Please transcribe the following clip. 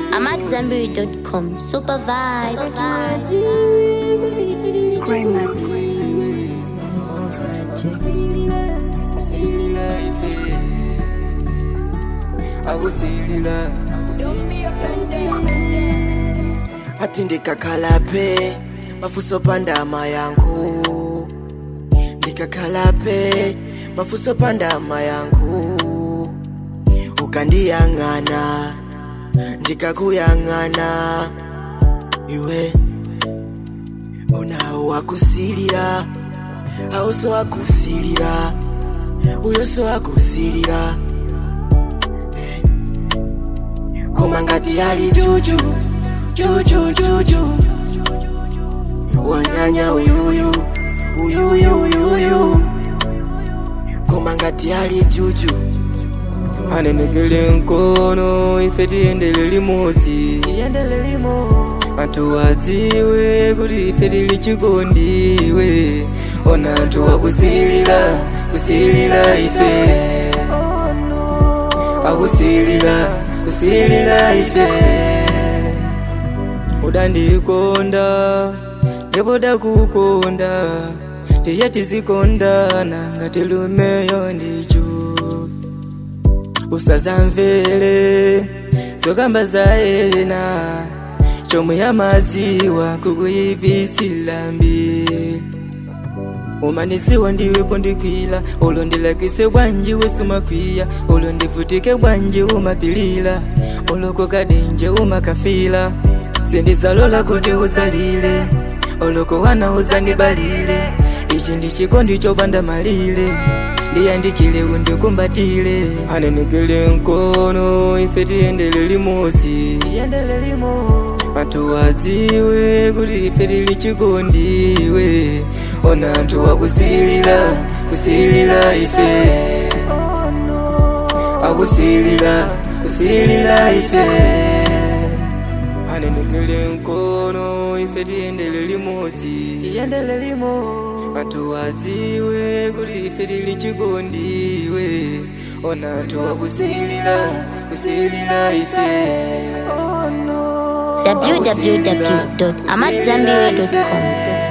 AmadZanbury.com. Super vibes. Grey Max. akusilila ati ndikakhalape mafuso pandama yangu ndikakhalape mafuso pandama yangu ukandiyang'ana ndikakuyang'ana iwe unawo wakusilira awuso wakusilira uyo so wakusilira koma ngati ali juju juju juju wanyanya uyuyu uyuyu uyuyu koma ngati ali juju anenekele nkono ife tiyendele limodzi tiyendele limo anthu adziwe kuti ife tili chikondiwe ona anthu akusilira kusilira ife akusilira kusilira ife udandikonda ndipo dakukonda tiye tizikondana ngati lumeyo ndicho usazamvere zokamba za ena chomwe yamaziwa kukuyipisila mbi umaniziwa ndiwepo ndikwila ulo ndilakise bwanji wesumakwiya ulo ndivutike bwanji umapilila ulo kokadenje umakafila sindidzalola kuti uzalile uloko wana uzandibalile ichi ndichikondi chopanda malile ndiyandikile undikumbatile anenekele nkono ife tiyendele limodzi tiyendele limodzi anthu adziwe kuti ife tili chikondiwe ona anthu akusilira kusilira ife akusilira kusilira ife anenekele nkono ife tiyendele limodzi tiyendele limodzi anthu adziwe kuti ife tili chikondiwe ona anthu akusilira kusilira ife www.amadzanbury.com.